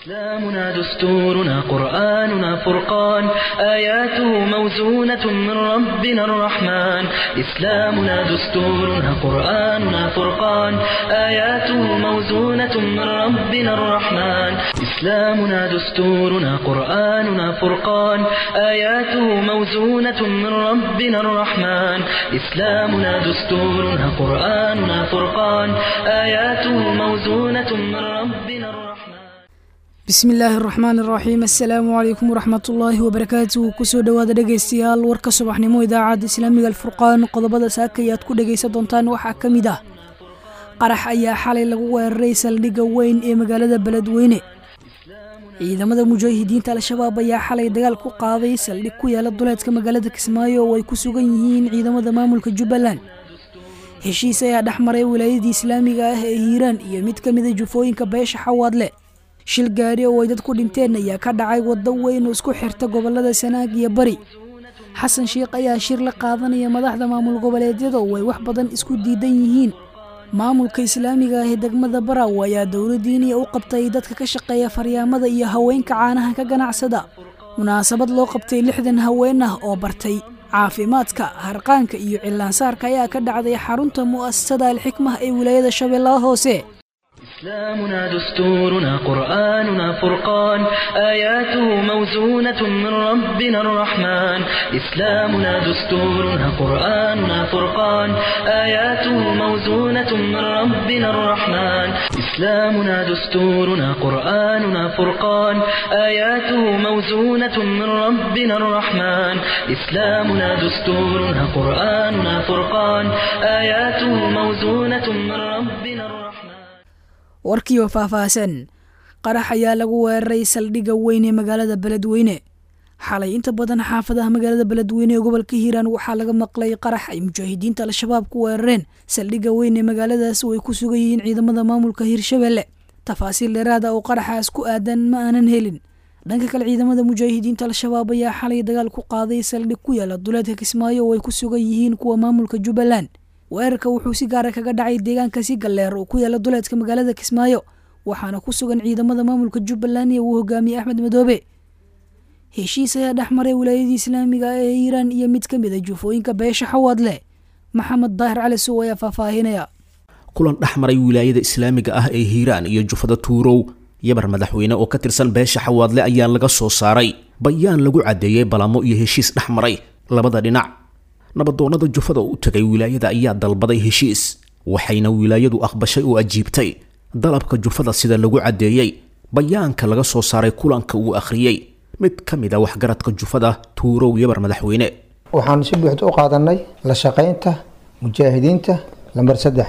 إسلامنا دستورنا قرآننا فرقان آياته موزونة من ربنا الرحمن إسلامنا دستورنا قرآننا فرقان آياته موزونة من ربنا الرحمن إسلامنا دستورنا قرآننا فرقان آياته موزونة من ربنا الرحمن إسلامنا دستورنا قرآننا فرقان آياته موزونة من ربنا الرحمن bismi illaahi araxmaan iraxiim assalaamu calaykum waraxmatullaahi wabarakaatuhu kusoo dhowaada dhegaystayaal warka subaxnimo idaacadda islaamiga alfurqaan qodobada saakay aad ku dhegaysan doontaan waxaa ka mid ah qarax ayaa xalay lagu weeraray saldhigga weyn ee magaalada beledweyne ciidamada mujaahidiinta al-shabaab ayaa xalay dagaal ku qaaday saldhig ku yaala duleedka magaalada kismaayo oo ay ku sugan yihiin ciidamada maamulka jubbaland heshiis ayaa dhex maray wilaayadii islaamiga ah ee hiiraan iyo mid ka mida jufooyinka beesha xawaadle shil gaari oo ay dad ku dhinteen ayaa ka dhacay waddo weyn oo isku xirta gobolada sanaag iyo bari xasan sheikh ayaa shir la qaadanaya madaxda maamul goboleedyada oo ay wax badan isku diidan yihiin maamulka islaamiga ah ee degmada baraw ayaa dowladdiiniya u qabtay dadka ka shaqeeya faryaamada iyo haweenka caanaha ka ganacsada munaasabad loo qabtay lixdan haween ah oo bartay caafimaadka harqaanka iyo cillaansaarka ayaa ka dhacday xarunta mu'asasada alxikmah ee wilaayada shabeellaha hoose إسلامنا دستورنا قرآننا فرقان آياته موزونة من ربنا الرحمن إسلامنا دستورنا قرآننا فرقان آياته موزونة من ربنا الرحمن إسلامنا دستورنا قرآننا فرقان آياته موزونة من ربنا الرحمن إسلامنا دستورنا قرآننا فرقان آياته موزونة من ربنا الرحمن warkiioo faahfaahsan qarax ayaa lagu weeraray saldhigga weyn ee magaalada beledweyne xalay inta badan xaafadaha magaalada beledweyne ee gobolka hiiraan waxaa laga maqlay qarax ay mujaahidiinta al-shabaab ku weerareen saldhigga weyn ee magaaladaas oo ay ku sugan yihiin ciidamada maamulka hiirshabelle tafaasiil dheeraada oo qaraxaas ku aadan ma aanan helin dhanka kale ciidamada mujaahidiinta al-shabaab ayaa xalay dagaal ku qaaday saldhig ku yaala duleedka kismaayo oo ay ku sugan yihiin kuwa maamulka jubbaland weerarka wuxuu si gaara kaga dhacay deegaanka si galleer oo ku yaala duleedka magaalada kismaayo waxaana ku sugan ciidamada maamulka jubbaland iyo uu hogaamiyey axmed madoobe heshiis ayaa dhex maray wilaayadii islaamiga ah ee hiiraan iyo mid ka mid a jufooyinka beesha xawaadle maxamed daahir cali sow ayaa faahfaahinaya kulan dhex maray wilaayada islaamiga ah ee hiiraan iyo jufada tuurow yabar madaxweyne oo ka tirsan beesha xawaadle ayaa laga soo saaray bayaan lagu caddeeyey balamo iyo heshiis dhex maray labada dhinac nabadoonnada jufada u tegay wilaayada ayaa dalbaday heshiis waxayna wilaayadu aqbashay oo ajiibtay dalabka jufada sida lagu caddeeyey bayaanka laga soo saaray kulanka uu akhriyey mid ka mid a waxgaradka jufada tuurow yabar madaxweyne waxaan si buuxda u qaadanay la shaqaynta mujaahidiinta lambar saddex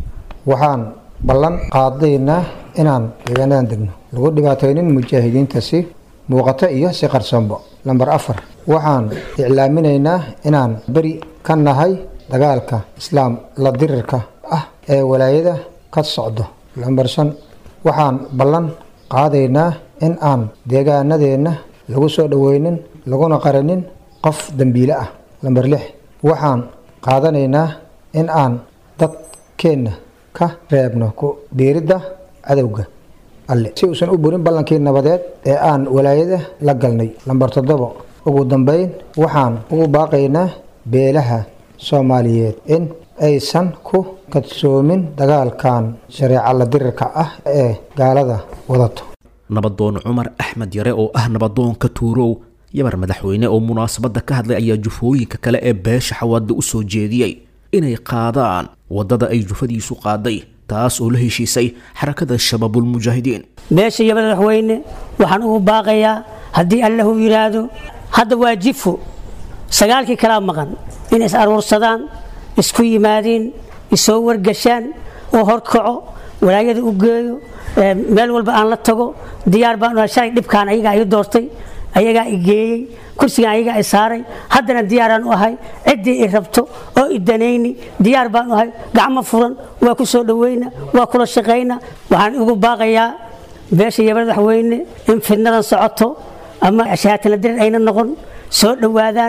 waxaan ballan qaadaynaa inaan deegaanadan degno lagu dhibaataynin mujaahidiinta si muuqato iyo si qarsoonbo lambar afar waxaan iclaaminaynaa inaan beri ka nahay dagaalka islaam la dirirka ah ee walaayada ka socdo lambar shan waxaan ballan qaadaynaa in aan deegaanadeenna lagu soo dhoweynin laguna qarinin qof dembiile ah lambar lix waxaan qaadanaynaa in aan dadkeenna ka reebno ku biiridda cadowga alle si uusan u burin ballankii nabadeed ee aan walaayada la galnay lambar toddobo ugu dambeyn waxaan ugu baaqaynaa beelaha soomaaliyeed in aysan ku kadsoomin dagaalkan shareeca la dirirka ah ee gaalada wadato nabadoon cumar axmed yare oo ah nabadoonka tuurow yabar madaxweyne oo munaasabadda ka hadlay ayaa jufooyinka kale ee beesha xawaadda u soo jeediyey inay qaadaan waddada ay jufadiisu qaaday taas oo la heshiisay xarakada shabaabulmujaahidiin beesha iyo madaxweyne waxaan ugu baaqayaa haddii allahu yidhaahdo hadda waa jifo sagaalkii kalaa maqan in is aruursadaan isku yimaadiin isoo wargashaan oo horkaco walaayada u geeyo meel walba aan la tago diyaar baan shalay dhibkaan ayagaa i doortay ayagaa i geeyey kursigaan ayagaa i saaray haddana diyaaraan u ahay ciddii i rabto oo i danayni diyaar baan u ahay gacmo furan waa ku soo dhoweyna waa kula shaqayna waxaan ugu baaqayaa beesha iyo madaxweyne in fidnadan socoto ama shahaatana dirir ayna noqon soo dhowaadaan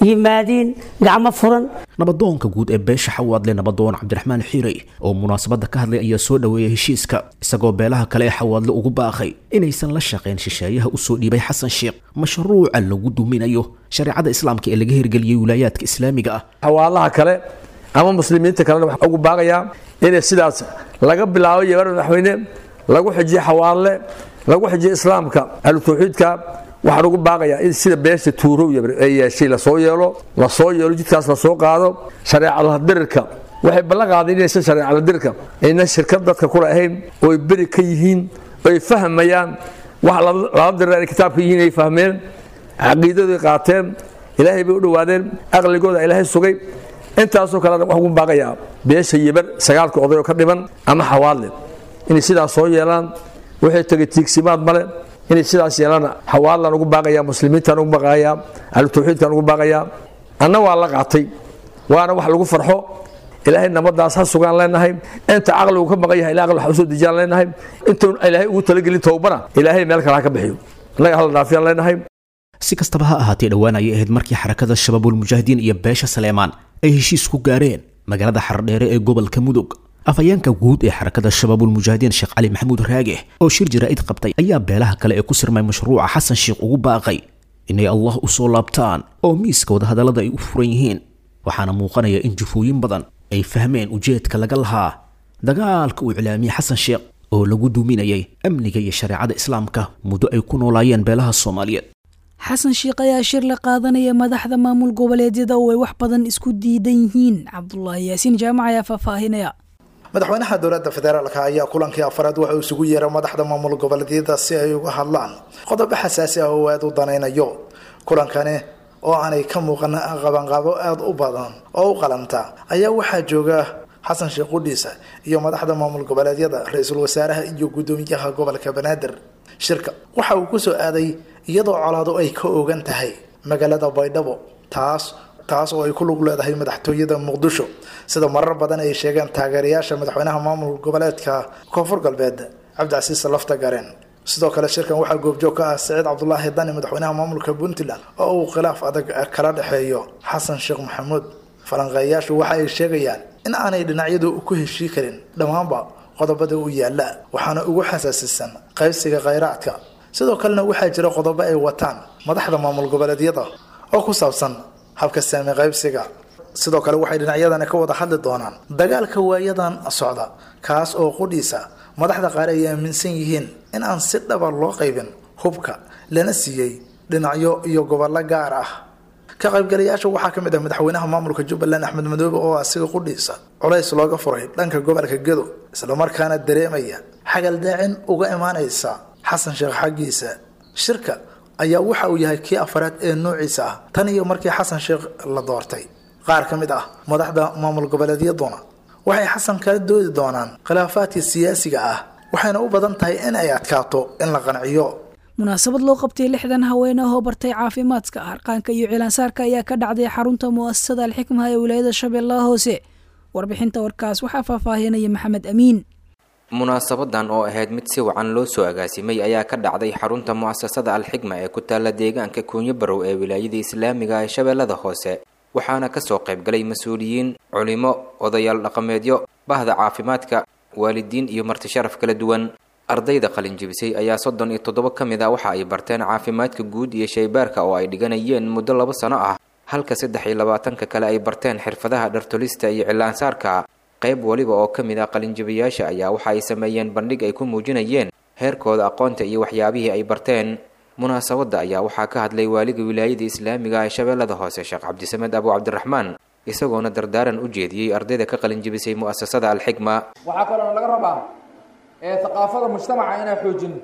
yimaadiin gacmo furan nabadoonka guud ee beesha xawaadle nabadoon cabdiraxmaan xiirey oo munaasabadda ka hadlay ayaa soo dhoweeyay heshiiska isagoo beelaha kale ee xawaadle ugu baaqay inaysan la shaqayn shisheeyaha usoo dhiibay xasan sheekh mashruuca lagu duminayo shareecada islaamka ee laga hirgeliyey wilaayaadka islaamiga ah xawaalaha kale ama muslimiinta kalena waxaa ugu baaqayaa inay sidaas laga bilaabo yebar madaxweyne lagu xijiyo xawaalle lagu xijiyo islaamka ahlu tawxiidka waxaan ugu baaqayaa in sida beesha tuurow ay yeeshay lasoo yeelo lasoo yeelo jidkaas lasoo qaado shareecadadirirka waxay ballan qaadeen inaysan shareecadadirirka ayna shirkad dadka kula ahayn ooy beri ka yihiin oy fahmayaan wax laba dirir ay kitaabka yihiin ay fahmeen caqiidadoy qaateen ilaahay bay u dhowaadeen aqligooda ilaahay sugay intaasoo kalena waxaan ugu baaqayaa beesha yibar sagaalka oday oo ka dhiman ama xawaadle inay sidaas soo yeelaan waxay tegay tiigsimaad male inay sidaas yeelaan xawaalaan ugu baaqayaa muslimiintaan ugu baaqayaa ahlu tawxiidkaan ugu baaqayaa anna waa la qaatay waana wax lagu farxo ilaahay nabadaas ha sugaan leenahay inta caqligu ka maqan yahay ilaa aqli wax usoo dejiyaan leenahay intuun ilaahay ugu talagelin towbana ilaahay meel kale ha ka bixiyo annaga hala dhaafiyaan leenahay si kastaba ha ahaatee dhowaan ayay ahayd markii xarakada shabaabulmujaahidiin iyo beesha saleemaan ay heshiis ku gaareen magaalada xardheere ee gobolka mudug afhayeenka guud ee xarakada shabaabulmujaahidiin sheekh cali maxamuud raage oo shir jaraa'id qabtay ayaa beelaha kale ee ku sirmay mashruuca xasan sheekh ugu baaqay inay allah u soo laabtaan oo miiska wadahadallada ay u furan yihiin waxaana muuqanaya in jufooyin badan ay fahmeen ujeedka laga lahaa dagaalka uu iclaamiyey xasan sheekh oo lagu duuminayay amniga iyo shareecada islaamka muddo ay ku noolaayeen beelaha soomaaliyeed xasan sheekh ayaa shir la qaadanaya madaxda maamul goboleedyada oo ay wax badan isku diidan yihiin cabdulaahi yaasiin jaamac ayaa faahfaahinaya madaxweynaha dowladda federaalka ayaa kulankii afaraad waxa uu isugu yeeray madaxda maamul goboleedyada si ay uga hadlaan qodobo xasaasi ah oo aada u danaynayo kulankani oo aanay ka muuqan qabanqaabo aada u badan oo u qalanta ayaa waxaa jooga xasan sheekh qudhiisa iyo madaxda maamul goboleedyada ra-iisul wasaaraha iyo guddoomiyaha gobolka banaadir shirka waxa uu kusoo aaday iyadoo colaadu ay ka ogan tahay magaalada baydhabo taas taas oo ay ku lug leedahay madaxtooyada muqdisho sida marar badan ay sheegeen taageerayaasha madaxweynaha maamul goboleedka koonfur galbeed cabdicasiis lafta gareen sidoo kale shirkan waxaa goobjoog ka ah saciid cabdulaahi dani madaxweynaha maamulka puntland oo uu khilaaf adag kala dhexeeyo xasan sheekh maxamuud falanqeeyaashu waxa ay sheegayaan in aanay dhinacyadu ku heshii karin dhammaanba qodobada u yaala waxaana ugu xasaasisan qaybsiga khayraadka sidoo kalena waxaa jira qodobo ay wataan madaxda maamul goboleedyada oo ku saabsan habka saami qaybsiga sidoo kale waxay dhinacyadani ka wada hadli doonaan dagaalka waayadan socda kaas oo qudhiisa madaxda qaar ay aaminsan yihiin in aan si dhaba loo qaybin hubka lana siiyey dhinacyo iyo gobollo gaar ah ka qaybgalayaasha waxaa ka mid ah madaxweynaha maamulka jubbaland axmed madoobe oo asiga qudhiisa culays looga furay dhanka gobolka gedo islamarkaana dareemaya xagaldaacin uga imaanaysa xasan sheekh xaggiisa shirka ayaa waxa uu yahay kii afaraad ee noociisa ah tan iyo markii xasan sheekh la doortay qaar ka mid ah madaxda maamul goboleedyaduna waxay xasan kala doodi doonaan khilaafaadka siyaasiga ah waxayna u badan tahay in ay adkaato in la qanciyo munaasabad loo qabtay lixdan haween ah oo bartay caafimaadka harqaanka iyo cilaansaarka ayaa ka dhacday xarunta mu'asasada alxikmaha ee wilaayada shabeellaha hoose warbixinta warkaas waxaa faahfaahinaya maxamed amiin munaasabadan oo ahayd mid si wacan loo soo agaasimay ayaa ka dhacday xarunta mu'asasada alxikma ee ku taalla deegaanka kuunyo barow ee wilaayada islaamiga ee shabeellada hoose waxaana kasoo qaybgalay mas-uuliyiin culimo odayaal dhaqameedyo bahda caafimaadka waalidiin iyo marti sharaf kala duwan ardayda qalinjibisay ayaa soddon iyo toddoba ka mid a waxa ay barteen caafimaadka guud iyo shaybaarka oo ay dhiganayeen muddo laba sano ah halka saddex iyo labaatanka kale ay barteen xirfadaha dhartolista iyo cilaansaarka qayb waliba oo ka mid ah qalinjibayaasha ayaa waxa ay sameeyeen bandhig ay ku muujinayeen heerkooda aqoonta iyo waxyaabihii ay barteen munaasabadda ayaa waxaa ka hadlay waaliga wilaayada islaamiga ee shabeellada hoose sheekh cabdisamed abu cabdiraxmaan isagoona dardaaran u jeediyey ardayda ka qalinjibisay mu'asasada alxikma waxaa kaloona laga rabaa haqaafada mujtamaca inaa xoojin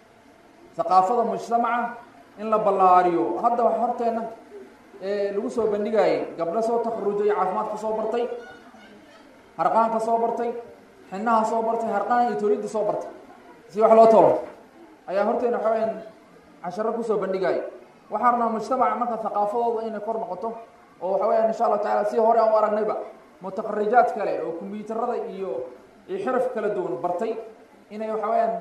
haqaafada mujtamaca in la ballaariyo hadda wax horteena lagu soo bandhigayay gabdho soo takharujay caafimaadka soo bartay harqaanka soo bartay xinaha soo bartay harqaan iyo tolidda soo bartay si wax loo tolo ayaa horteena waxa weyaan casharo kusoo bandhigaya waxaa rabnaa mujtamaca marka haqaafadooda inay kor noqoto oo waxa weyaan insha allahu tacala si hore aan u aragnayba mutaqarijaad kale oo kombyuutarada iyo iyo xiraf kala duwan bartay inay waxa weyaan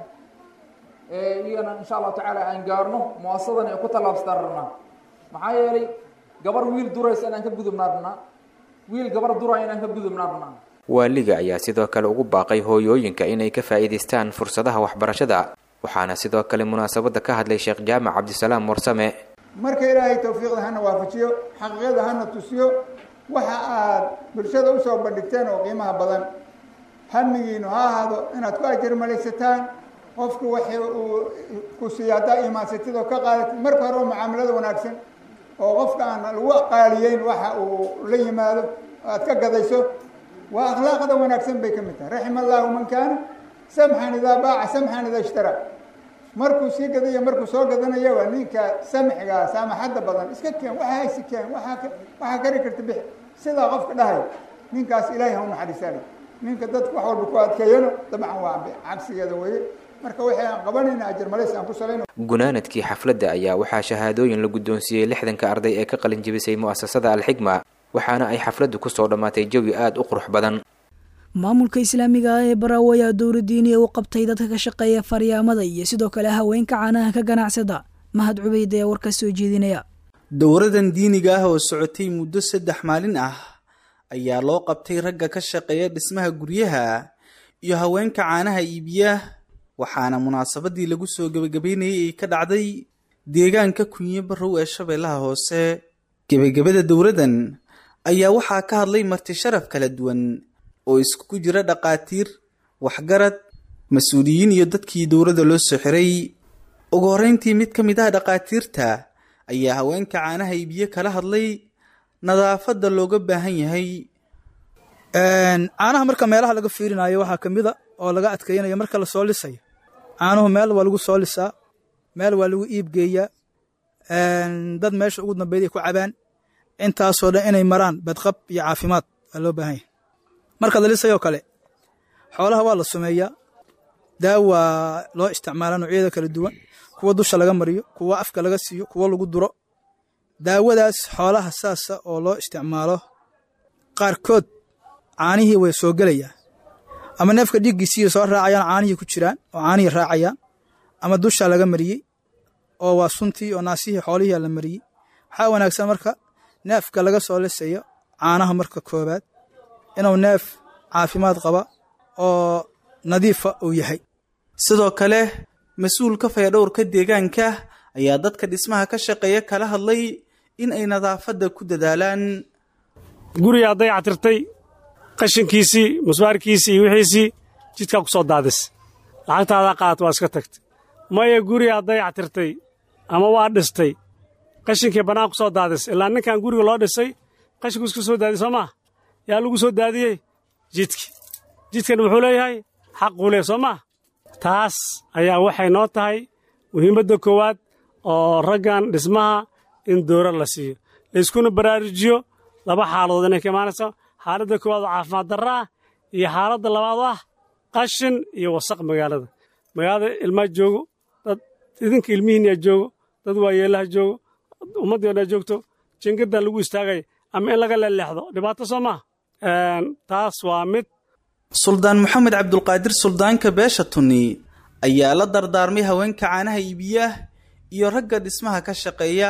iyagana insha allahu tacaala aan gaarno muasadan ay ku tallaabsataan rabnaa maxaa yeelay gabar wiil duraysa inaan ka gudubnaa rabnaa wiil gabar duraya inaan ka gudubnaa rabnaa waaliga ayaa sidoo kale ugu baaqay hooyooyinka inay ka faa'iidaystaan fursadaha waxbarashada waxaana sidoo kale munaasabadda ka hadlay sheekh jaamac cabdisalaam warsame marka ilaahay tawfiiqda hana waafajiyo xaqiiqada hana tusiyo waxa aad bulshada usoo bandhigteen oo qiimaha badan hamigiinu ha ahaado inaad ku ajar malaysataan qofku waxay uu ku siiya haddaa iimaansatid oo ka qaadatid marka hore oo mucaamalada wanaagsan oo qofka aan lagu qaaliyeyn waxa uu la yimaado aad ka gadayso waa akhlaaqda wanaagsan bay ka mid tahay raxima allahu man kaana samxan idaa baaca samxan idaa ishtara markuu sii gadaya markuu soo gadanaya waa ninka samxigaa saamaxadda badan iska keen waxa haysi keen waaa waxaa kari karta bix sidaa qofka dhahay ninkaas ilaahay ha u naxariisaale ninka dadka wax walba ku adkeeyano dabcan waa cagsigeeda weye marka waxay aan qabanayna ajar malays aan ku salayno gunaanadkii xafladda ayaa waxaa shahaadooyin la guddoonsiiyey lixdanka arday ee ka qalin jebisay mu'asasada alxigma waxaana ay xafladdu kusoo dhammaatay jawi aada u qurux badan maamulka islaamiga ah ee baraawo ayaa dowla diiniya u qabtay dadka ka shaqeeya faryaamada iyo sidoo kale haweenka caanaha ka ganacsada mahad cubeyd ayaa warka soo jeedinaya dowradan diiniga ah oo socotay muddo saddex maalin ah ayaa loo qabtay ragga ka shaqeeya dhismaha guryaha iyo haweenka caanaha iibiya waxaana munaasabadii lagu soo gebagabeynayay ay ka dhacday deegaanka kunye barrow ee shabeellaha hoose gebagabada dowradan ayaa waxaa ka hadlay marti sharaf kala duwan oo iskugu jira dhaqaatiir waxgarad mas-uuliyiin iyo dadkii dowladda loo soo xiray ugu horreyntii mid ka mid ah dhaqaatiirta ayaa haweenka caanaha iibiye kala hadlay nadaafadda looga baahan yahay caanaha marka meelaha laga fiirinayo waxaa ka mid a oo laga adkeynayo marka lasoo lisayo caanuhu meel waa lagu soo lisaa meel waa lagu iibgeeyaa dad meesha ugu dambeyd ay ku cabaan intaasoo dhan inay maraan badqab iyo caafimaad waa loo baahan yahay marka la lisayoo kale xoolaha waa la sumeeyaa daawa loo isticmaala noocyada kala duwan kuwa dusha laga mariyo kuwa afka laga siiyo kuwa lagu duro daawadaas xoolaha saasa oo loo isticmaalo qaarkood caanihii way soo gelayaan ama neefka dhiiggiisii soo raacayaan caanihii ku jiraan oo caanihii raacayaan ama dusha laga mariyey oo waa suntii oo naasihii xoolihii la mariyey waxaa wanaagsan marka neefka laga soo lisayo caanaha marka koobaad inuu neef caafimaad qaba oo nadiifa uu yahay sidoo kale mas-uulka fayadhowrka deegaanka ayaa dadka dhismaha ka shaqeeya kala hadlay in ay nadaafadda ku dadaalaan guriga hadday catirtay qashinkiisii musbaarkiisii iyo wixiisii jidkaa ku soo daadis lacagtaadaa qaat waa iska tagtay maya guriga hadday catirtay ama waa dhistay qashinkii bannaan ku soo daadis ilaa ninkan guriga loo dhisay qashinku iska soo daadiy soo maa yaa lagu soo daadiyey jidki jidkan wuxuu leeyahay xaquu leeyahy soo maa taas ayaa waxay noo tahay muhiimadda koowaad oo raggan dhismaha in doora la siiyo layskuna baraarujiyo laba xaaladood inay ka imaanayso xaaladda koowaad oo caafimaad darra ah iyo xaaladda labaad oo ah qashin iyo wasaq magaalada magaalada ilmaa joogo dad idinka ilmihiinyaa joogo dad waayeelaha joogo ummaddeennaa joogto jingadan lagu istaagay ama in laga leeleexdo dhibaato soo maa taas waa mid suldaan moxamed cabdulqaadir suldaanka beesha tunni ayaa la dardaarmay haweenka caanaha iibiya iyo ragga dhismaha ka shaqeeya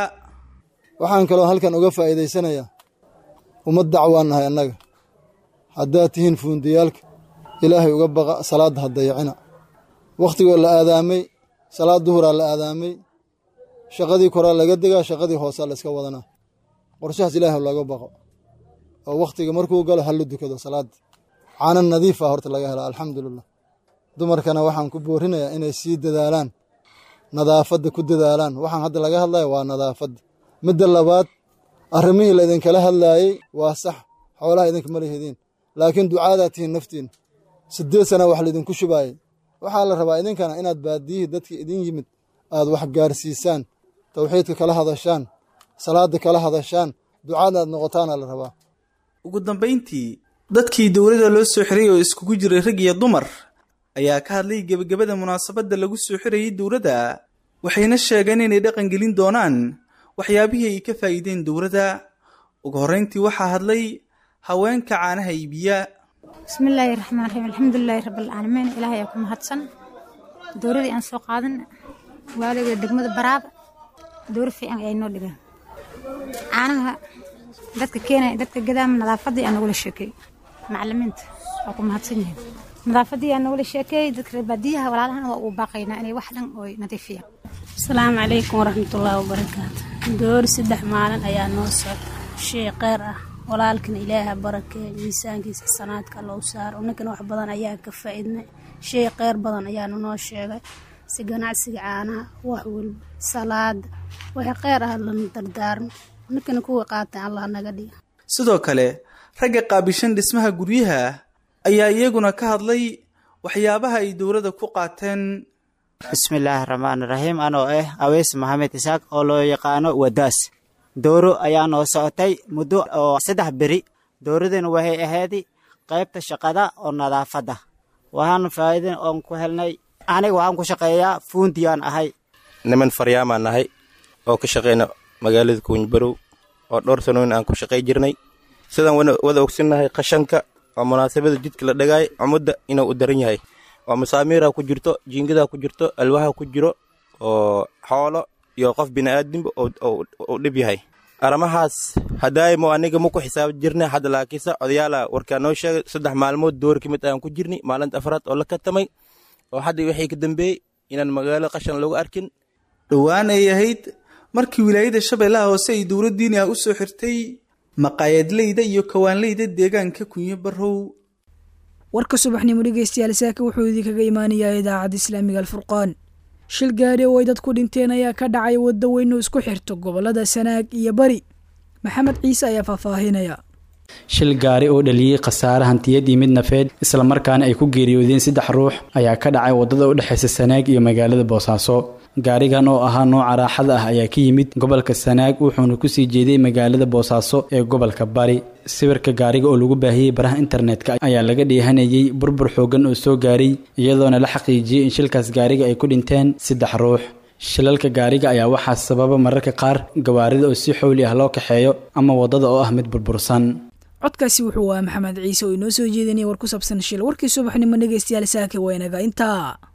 waxaan kaloo halkan uga faa'iidaysanayaa ummad dacwaan nahay annaga haddaad tihiin fuundiyaalka ilaahay uga baqa salaadda ha dayacina wakhtigoo la aadaamay salaad duhuraa la aadaamay shaqadii koraa laga degaa shaqadii hoosaa la iska wadanaa qorshahaas ilaahay looga baqo oo wakhtiga markuu galo ha la dukado salaadda caana nadiifa horta laga hela alxamdulilah dumarkana waxaan ku boorinayaa inay sii dadaalaan nadaafadda ku dadaalaan waxaan hadda laga hadlaya waa nadaafadda midda labaad arrimihii laydinkala hadlaayey waa sax xoolaha idinka ma lihidiin laakiin ducaadaa tihiin naftiina siddeed sana wax laydinku shubaayey waxaa la rabaa idinkana inaad baadiyihii dadka idin yimid aad wax gaarsiisaan tawxiidka kala hadashaan salaadda kala hadashaan ducaad aad noqotaana la rabaa ugu dambayntii dadkii dowladda loo soo xiray oo iskugu jiray rag iyo dumar ayaa ka hadlay gebagabada munaasabadda lagu soo xirayay dowladda waxayna sheegeen inay dhaqangelin doonaan waxyaabihii ay ka faa'iideen dowladda ugu horrayntii waxaa hadlay haweenka caanaha iibiya bismillaahi raxmaan raxiim alxamdulilaahi rabbilcaalamiin ilaahay aa ku mahadsan dowladii aan soo qaadan waaliga degmada baraaba dowra fiican ay noo dhigaan caanaha dadka keenaya dadka gadaama nadaafadii aa nagula sheekeey macalimiinta waa ku mahadsan yihiin nadaafadii aa nagula sheekeey dadka reer baadiyaha walaalahana waa ugu baaqaynaa inay wax dhan oy nadiifiyaan asalaamu calaykum waraxmatullaahi wabarakaatu door saddex maalin ayaa noo socda shay kheyr ah walaalkana ilaaha barakee miisaankiisa xasanaadka loo saaro ninkana wax badan ayaa ka faa-idnay shay kheyr badan ayaanu noo sheegay si ganacsiga caanaha wax walba salaada wixii kheyr ah lana dardaarmo ninkana kuwii qaatay allah naga dhiga sidoo kale ragga qaabishan dhismaha guryaha ayaa iyaguna ka hadlay waxyaabaha ay dowladda ku qaateen bismillaahi raxmaani raxiim anoo ah aweys maxamed isaaq oo loo yaqaano wadaas dooro ayaa noo socotay muddo oo saddex beri dooradina waxay ahayd qaybta shaqada oo nadaafadda waxaan faa'iidin oon ku helnay aniga waxaan ku shaqeeyaa fuundiyaan ahay niman faryaamaan nahay oo ka shaqeyna magaalada kuunyibarow oo dhowr sanooyin aan ku shaqay jirnay sidaan wada ogsinnahay qashanka oo munaasabada jidka la dhagaay cumudda inuu u daran yahay oo masaamiira ku jirto jiingadaa ku jirto alwaha ku jiro oo xoolo iyo qof bini'aadinba u dhib yahay arrimahaas hadaaymo aniga ma ku xisaab jirna hadda laakiinse odayaala warkaa noo sheegay saddex maalmood door ka mid ayaan ku jirnay maalinta afraad oo la katamay oo hadda wixii ka dambeeyey inaan magaalo qashan lagu arkin dhowaan ay ahayd markii wilaayada shabeellaha hoose ay dowlad diini ah u soo xirtay maqaayadleyda iyo kawaanleyda deegaanka kunyo barow warka subaxnimo dhegeystayaal saaka wuxuu idinkaga imaanayaa idaacadda islaamiga alfurqaan shil gaari oo ay dad ku dhinteen ayaa ka dhacay waddo weyn oo isku xirto gobollada sanaag iyo bari maxamed ciise ayaa faahfaahinaya shil gaari oo dhaliyey khasaare hantiyad iyo mid nafeed islamarkaana ay ku geeriyoodeen saddex ruux ayaa ka dhacay waddada u dhexaysa sanaag iyo magaalada boosaaso gaarigan oo ahaa nooca raaxada ah ayaa ka yimid gobolka sanaag wuxuuna kusii jeeday magaalada boosaaso ee gobolka bari sawirka gaariga oo lagu baahiyey baraha internetka ayaa laga dheehanayey burbur xoogan oo soo gaaray iyadoona la xaqiijiyey in shilkaas gaariga ay ku dhinteen saddex ruux shilalka gaariga ayaa waxaa sababa mararka qaar gawaarida oo si xowli ah loo kaxeeyo ama waddada oo ah mid burbursan codkaasi wuxuu ahaa maxamed ciise oo inoo soo jeedinaya war ku saabsan shil warkii subaxnimo dhegeystayaal saaka waa inaga intaa